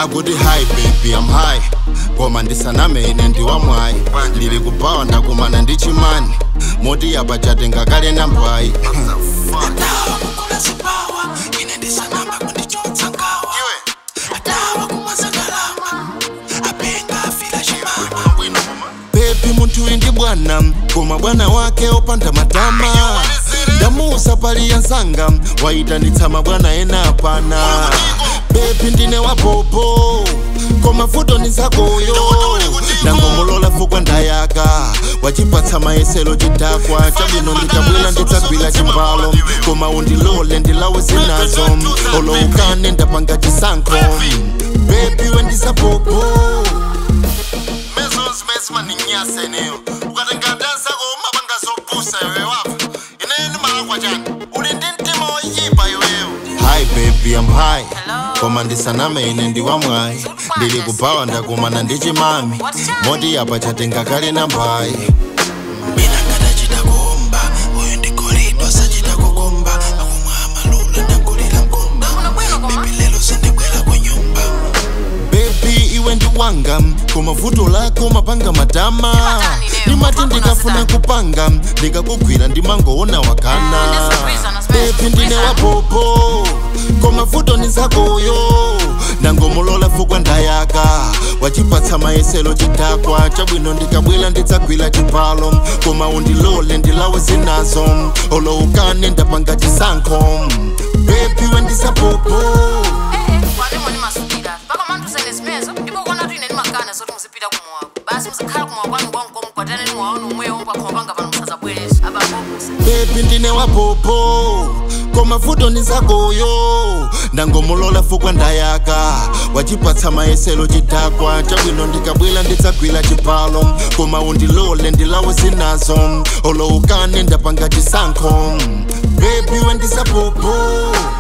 akuti hi baby I'm high koma ndisaname ine ndiwamwayi ndili kubawa ndakumana ndi chimani moti apa chatenga kale nambayi bebi munthu uyu ndi bwana koma bwana wake opanda matama ndamuusa pali yansanga wayitanitsa mabwana ena apana bebi ndine wa bobo koma vuto ni zakoyo ndangomulola fukwa ndayaka wachipatsa mayeselo chidakwa chabwino ndikabwera ndidzagwira chimbalo koma undilole ndilawe zinazo oloukane ndapanga chisankho bebi wendisabobo Measles mesma ninyasa eneyo ukatenga dansa koma bangazobusa iwe wapo ineni malakwa chani uli ndi mtima woyipa iweyo hi baby I'm high koma ndisaname ine ndiwamwayi ndili kubawa ndakumana ndi chimami moti apa chatenga kale nambayi mina ngatachita kuomba uyu ndikolidwa sachita kukomba akumwa amalula ndagulira mkomba bebi lelo sindibwera ku nyumba bebi iwe ndi wanga koma vuto lako mapanga matama Ndimatani lero? ndimati Mafambo ndikafuna nasitani? kupanga ndikakugwira ndimangoona wakana Ah, ndisagwiza, nasipeza, bebi ndine kugwiza. wapopo koma vuto ni zakoyo ndangomulola fukwa ndayaka wachipatsa mayeselo chidakwa chabwino ndikabwera ndidzagwira chipalo koma undilole ndilawe zinazo oloukane ndapanga chisankho bebi wendisapopo kwanemoni masukira paka mandusene zimezo ndipo kuona kuti ine ndimakana zoti muzipita kumowa basi muzikhala kumowa kwanu konko mukwataneni mwaona umweyo pakhoma panga pano musazabwereza ababobusa bebi ndine wapopo koma vuto ni zakoyo ndangomulola fukwa ndayaka wachipatsa mayeselo chidakwa chabwino ndikabwera ndidzagwira chipalo koma undilole ndilawe zinazo oloukane ndapanga chisankho bebi wendisapopo